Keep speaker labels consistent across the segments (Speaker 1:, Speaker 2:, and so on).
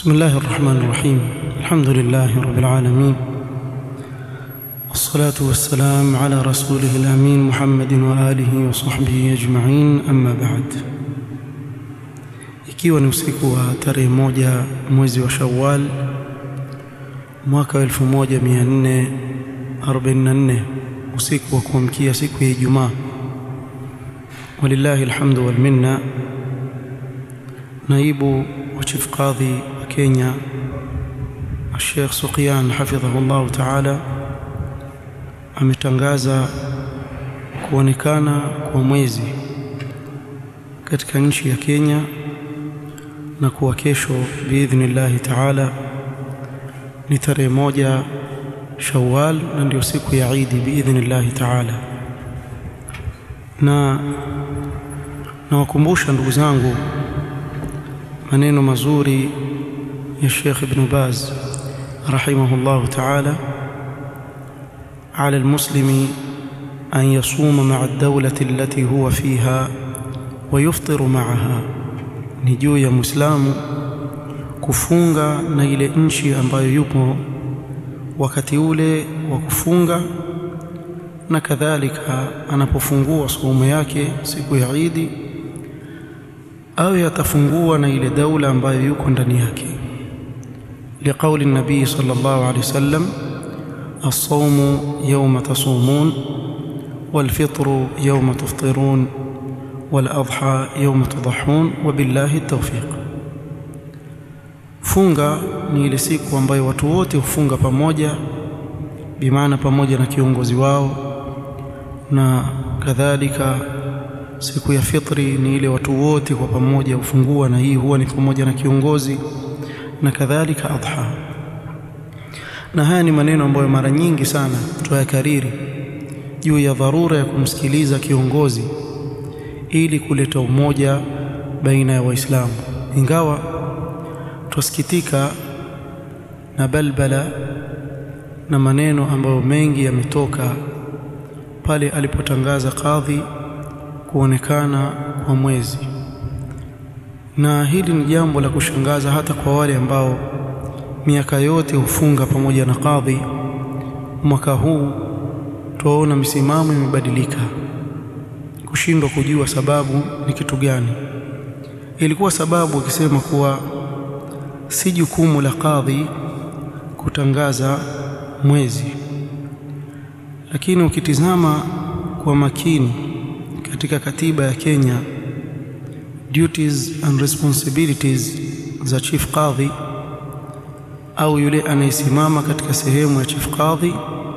Speaker 1: بسم الله الرحمن الرحيم الحمد لله رب العالمين والصلاة والسلام على رسوله الأمين محمد وآله وصحبه أجمعين أما بعد ikiwa ni usiku wa tarehe moja mwezi wa Shawwal mwaka wa 1444 usiku wa kuamkia siku ya Ijumaa walillahi alhamdu wal minna naibu wa chief qadhi wa Kenya Sheikh Suqian hafidhahullah ta'ala ametangaza kuonekana kwa mwezi katika nchi ya Kenya na kuwa kesho biidhnillahi taala ni tarehe moja Shawwal na ndio siku ya Idi biidhnillahi taala. Na nawakumbusha ndugu zangu maneno mazuri ya Sheikh Ibn Baz rahimahullahu taala على المسلم أن يصوم مع الدولة التي هو فيها ويفطر معها ni juu ya Muislamu kufunga na ile nchi ambayo yupo wakati ule wa kufunga na kadhalika anapofungua saumu yake siku ya Idi awe atafungua na ile daula ambayo yuko ndani yake liqauli nabii sallallahu alaihi wasallam الصوم يوم تصومون والفطر يوم تفطرون والأضحى يوم تضحون وبالله التوفيق funga ni ile siku ambayo watu wote hufunga pamoja bimaana pamoja na kiongozi wao na kadhalika siku ya fitri ni ile watu wote kwa pamoja hufungua na hii huwa ni pamoja na kiongozi na kadhalika adha na haya ni maneno ambayo mara nyingi sana tuyakariri juu ya dharura ya kumsikiliza kiongozi ili kuleta umoja baina ya waislamu ingawa twasikitika na balbala na maneno ambayo mengi yametoka pale alipotangaza kadhi kuonekana kwa mwezi na hili ni jambo la kushangaza hata kwa wale ambao miaka yote hufunga pamoja na kadhi mwaka huu tuwaona misimamo imebadilika kushindwa kujua sababu ni kitu gani ilikuwa sababu akisema kuwa si jukumu la kadhi kutangaza mwezi lakini ukitizama kwa makini katika katiba ya Kenya duties and responsibilities za chief kadhi au yule anayesimama katika sehemu ya chief kadhi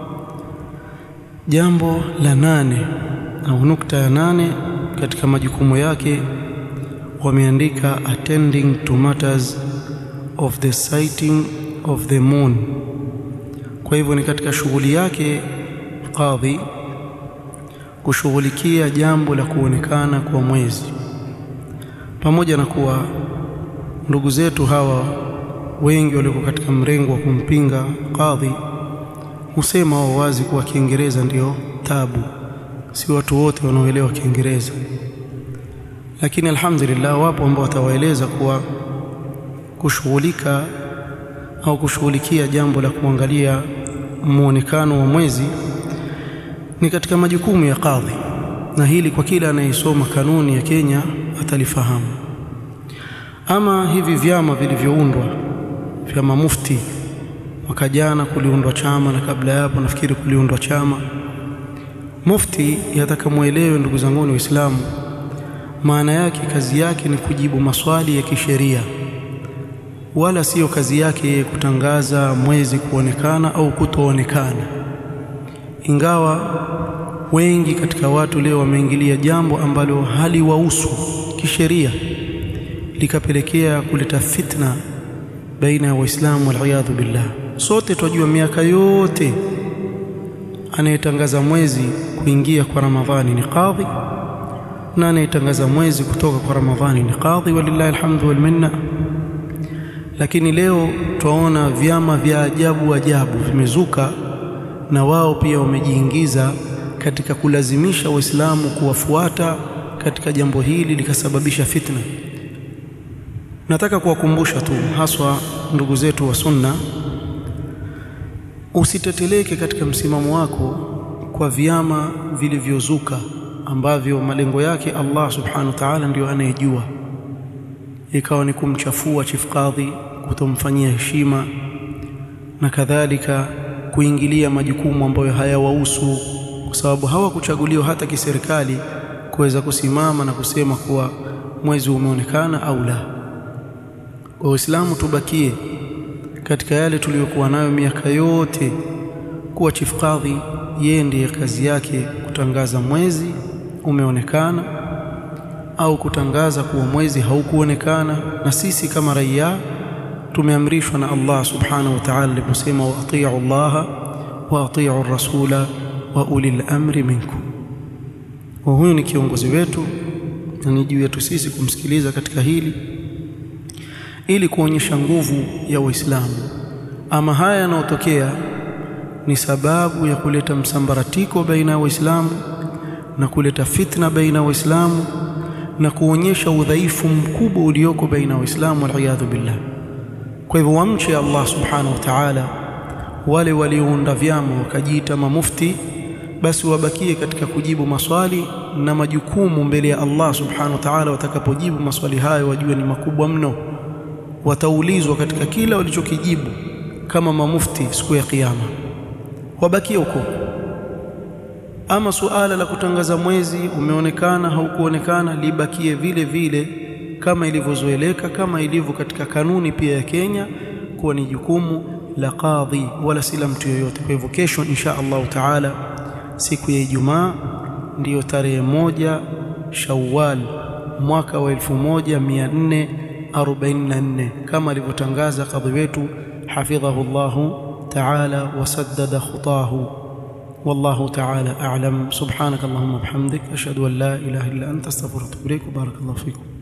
Speaker 1: jambo la nane au nukta ya nane katika majukumu yake wameandika attending to matters of the sighting of the moon kwa hivyo ni katika shughuli yake kadhi kushughulikia jambo la kuonekana kwa mwezi pamoja na kuwa ndugu zetu hawa wengi walioko katika mrengo wa kumpinga kadhi husema wao wazi kuwa Kiingereza ndio tabu si watu wote wanaoelewa Kiingereza lakini alhamdulillah wapo ambao watawaeleza kuwa kushughulika au kushughulikia jambo la kuangalia muonekano wa mwezi ni katika majukumu ya kadhi na hili kwa kila anayesoma kanuni ya Kenya atalifahamu ama hivi vyama vilivyoundwa vya mamufti mwaka jana kuliundwa chama na kabla ya hapo nafikiri kuliundwa chama mufti yataka muelewe ndugu zangu waislamu maana yake kazi yake ni kujibu maswali ya kisheria wala siyo kazi yake kutangaza mwezi kuonekana au kutoonekana ingawa wengi katika watu leo wameingilia jambo ambalo haliwahusu kisheria likapelekea kuleta fitna baina ya waislamu waliyadhu billah sote twajua miaka yote anayetangaza mwezi kuingia kwa ramadhani ni kadhi na anayetangaza mwezi kutoka kwa ramadhani ni kadhi walillahi alhamdu wal minna lakini leo twaona vyama vya ajabu ajabu vimezuka na wao pia wamejiingiza katika kulazimisha waislamu kuwafuata katika jambo hili likasababisha fitna nataka kuwakumbusha tu haswa ndugu zetu wa sunna usiteteleke katika msimamo wako kwa vyama vilivyozuka ambavyo malengo yake Allah subhanahu wa ta'ala ndio anayejua ikawa ni kumchafua chief kadhi kutomfanyia heshima na kadhalika kuingilia majukumu ambayo hayawahusu kwa sababu hawakuchaguliwa hata kiserikali kuweza kusimama na kusema kuwa mwezi umeonekana au la kwa Uislamu tubakie katika yale tuliyokuwa nayo miaka yote kuwa chief kadhi yeye ndiye kazi yake kutangaza mwezi umeonekana au kutangaza kuwa mwezi haukuonekana na sisi kama raia tumeamrishwa na Allah subhanahu wa ta'ala aliposema wa atii'u Allah wa atii'u rasula wa ulil amri minkum wa huyu ni kiongozi wetu na ni juu yetu sisi kumsikiliza katika hili ili kuonyesha nguvu ya Uislamu ama haya yanayotokea ni sababu ya kuleta msambaratiko baina ya Waislamu na kuleta fitna baina ya Waislamu na kuonyesha udhaifu mkubwa ulioko baina ya Waislamu waliyadhu billah. Kwa hivyo wamche Allah subhanahu wa ta'ala, wale waliounda vyama wakajiita mamufti, basi wabakie katika kujibu maswali na majukumu mbele ya Allah subhanahu wa ta'ala. Watakapojibu maswali hayo, wajue ni makubwa mno, wataulizwa katika kila walichokijibu kama mamufti siku ya Kiyama. Wabakie huko ama suala la kutangaza mwezi umeonekana haukuonekana libakie vile vile kama ilivyozoeleka kama ilivyo katika kanuni pia ya Kenya kuwa ni jukumu la kadhi wala si la mtu yoyote kwa hivyo kesho insha Allah taala siku ya Ijumaa ndiyo tarehe moja Shawwal mwaka wa 1444 kama alivyotangaza kadhi wetu hafidhahu Allahu taala wasaddada khutahu والله تعالى أعلم سبحانك اللهم وبحمدك أشهد أن لا إله إلا أنت أستغفرك وأتوب إليك وبارك الله فيكم